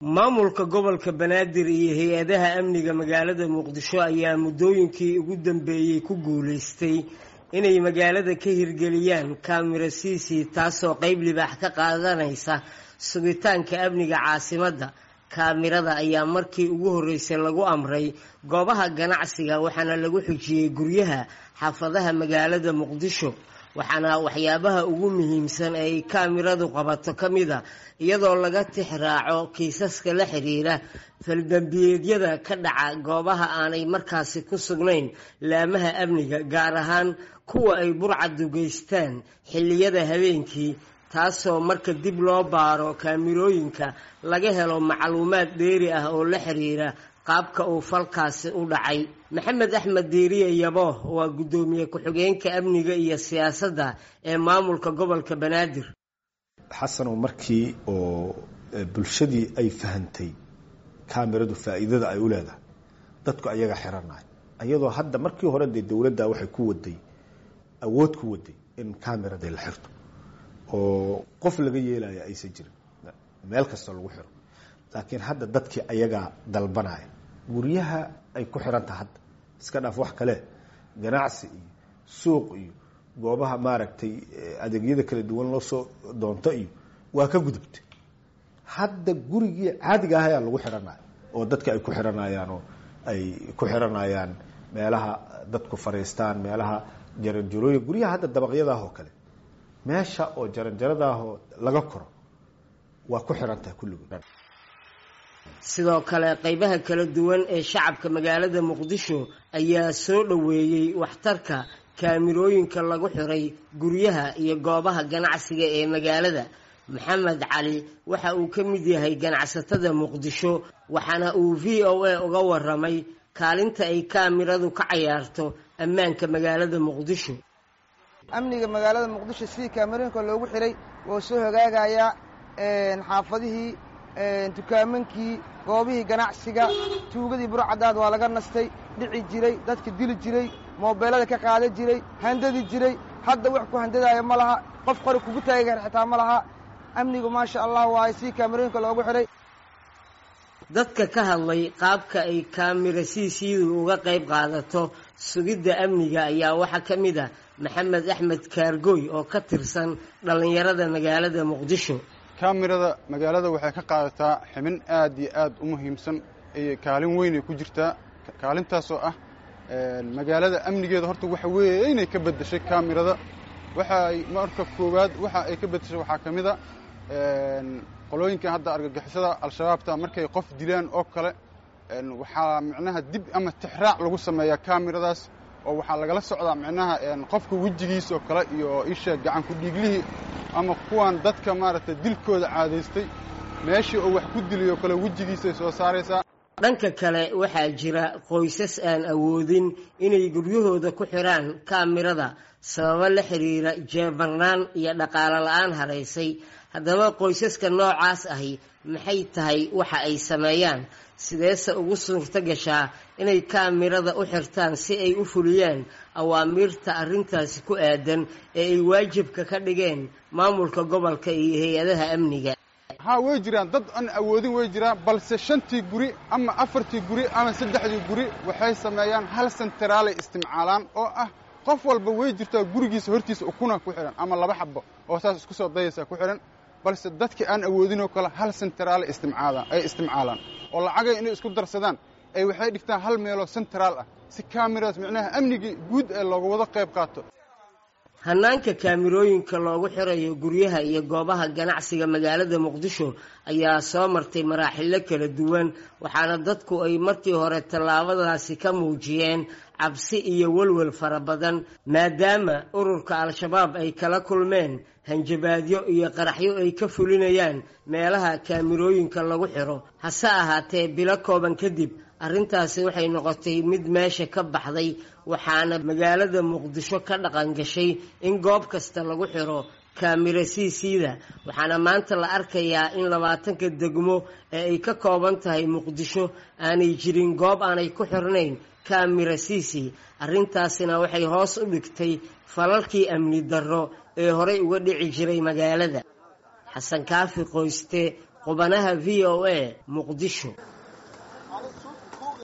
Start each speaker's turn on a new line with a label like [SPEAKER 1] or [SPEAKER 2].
[SPEAKER 1] maamulka gobolka banaadir iyo hay-adaha amniga magaalada muqdisho ayaa muddooyinkii ugu dambeeyey ku guulaystay inay magaalada ka hirgeliyaan kamira cc taasoo qeyb libaax ka qaadanaysa sugitaanka amniga caasimadda kaamirada ayaa markii ugu horreysay lagu amray goobaha ganacsiga waxaana lagu xujiyey guryaha xaafadaha magaalada muqdisho waxaana waxyaabaha ugu muhiimsan ee ay kaamiradu qabato ka mid a iyadoo laga tix raaco kiisaska la xiriira faldambiyeedyada ka dhaca goobaha aanay markaasi ku sugnayn laamaha amniga gaar ahaan kuwa ay burcadu geystaan xilliyada habeenkii taasoo marka dib loo baaro kaamirooyinka laga helo macluumaad dheeri ah oo la xiriira qaabka uu falkaasi u dhacay maxamed axmed diiriye yabo waa guddoomiye ku-xigeenka amniga iyo siyaasadda ee maamulka gobolka banaadir
[SPEAKER 2] xasanow markii oo bulshadii ay fahantay kaamiradu faa'iidada ay u leedahay dadku ayaga xiranay iyadoo hadda markii hore dee dowladda waxay ku waday awood ku waday in kaamirada la xirto oo qof laga yeelaya aysan jirin meel kastoo lagu xiro laakiin hadda dadkii ayagaa dalbanaya guryaha ay ku xirantaha hadda iska dhaaf wax kale ganacsi iyo suuq iyo goobaha maaragtay adeegyada kala duwan loo soo doonto iyo waa ka gudubtay hadda gurigii caadiga ah ayaa lagu xiranaya oo dadka ay ku xiranayaan oo ay ku xiranayaan meelaha dadku fariistaan meelaha jaranjarooyin guryaha hadda dabaqyadaah oo kale meesha oo jaranjaradaahoo laga koro waa ku xiran tahay kulligood
[SPEAKER 1] sidoo kale qeybaha kala duwan ee shacabka magaalada muqdisho ayaa soo dhoweeyey waxtarka kaamirooyinka lagu xiray guryaha iyo goobaha ganacsiga ee magaalada maxamed cali waxa uu ka mid yahay ganacsatada muqdisho waxaana uu v o a uga waramay kaalinta ay kaamiradu ka cayaarto ammaanka magaalada muqdisho
[SPEAKER 3] amniga magaalada muqdisho sidii kaamirooyinka loogu xiray wuu soo hagaagayaa xaafadihii dukaamankii goobihii ganacsiga tuugadii burcadaad waa laga nastay dhici jiray dadka dili jiray moobeelada ka qaadan jiray handadi jiray hadda wax ku handadaaya ma laha qof qori kugu taagi kara xitaa ma laha amnigu maasha allah waaye sidii kaamirooyinka loogu xiray
[SPEAKER 1] dadka ka hadlay qaabka ay kaamira siisiidu uga qayb qaadato sugidda amniga ayaa waxaa ka mid ah maxamed axmed kaargoy oo ka tirsan dhallinyarada magaalada muqdisho
[SPEAKER 4] kaamirada magaalada waxay ka qaadataa xibin aad iyo aad u muhiimsan iyo kaalin weynay ku jirtaa kaalintaasoo ah magaalada amnigeeda horta waxa weeye inay ka beddeshay kaamirada waxa ay marka koowaad waxa ay ka beddeshay waxaa ka mid a qolooyinkan hadda argagixisada al-shabaabta markay qof dilaan oo kale waxaa micnaha dib ama tixraac lagu sameeyaa kaamiradaas oo waxaa lagala socdaa micnaha qofka wejigiisa oo kale iyo isha gacan ku dhiiglihii ama kuwan dadka maaragtay dilkooda caadaystay meeshii oo wax ku diliyoo kale wejigiisay soo saaraysaa
[SPEAKER 1] dhanka kale waxaa jira qoysas aan awoodin inay guryahooda ku xidhaan kaamirada sababo la xiriira jeebarnaan iyo dhaqaalo la-aan haraysay haddaba qoysaska noocaas ahi maxay tahay waxa ay sameeyaan sideese ugu suurto gashaa inay kaamirada u xirtaan si ay u fuliyaan awaamiirta arrintaasi ku aadan ee ay waajibka ka dhigeen maamulka gobolka iyo hay-adaha amniga
[SPEAKER 4] haa way jiraan dad aan awoodin way jiraan balse shantii guri ama afartii guri ama saddexdii guri waxay sameeyaan hal senteraalay istimcaalaan oo ah qof walba way jirtaa gurigiisa hortiisa ukuna ku xidhan ama laba xabo oo saas isku soo dayaysa ku xidhan balse dadkii aan awoodinoo kale hal senteraale istimcaadaan ay istimcaalaan oo lacagay inay isku darsadaan ay waxay dhigtaan hal meeloo senteraal ah si kaamiradas micnaha amnigii guud ee looga wada qayb qaato
[SPEAKER 1] hannaanka kaamirooyinka loogu xirayo guryaha iyo goobaha ganacsiga magaalada muqdisho ayaa soo martay maraaxilo kala duwan waxaana dadku ay markii hore tallaabadaasi ka muujiyeen cabsi iyo welwel fara badan maadaama ururka al-shabaab ay kala kulmeen hanjabaadyo iyo qaraxyo ay ka fulinayaan meelaha kaamirooyinka lagu xiro hase ahaatee bilo kooban kadib arrintaasi waxay noqotay mid meesha ka baxday waxaana magaalada muqdisho ka dhaqan gashay in goob kasta lagu xiro kaamira siisiida waxaana maanta la arkayaa in labaatanka degmo ee ay ka kooban tahay muqdisho aanay jirin goob aanay ku xirnayn kaamira siisi arrintaasina waxay hoos u dhigtay falalkii amni darro ee horey uga dhici jiray magaalada xasan kaafi qoyste qubanaha v o a muqdisho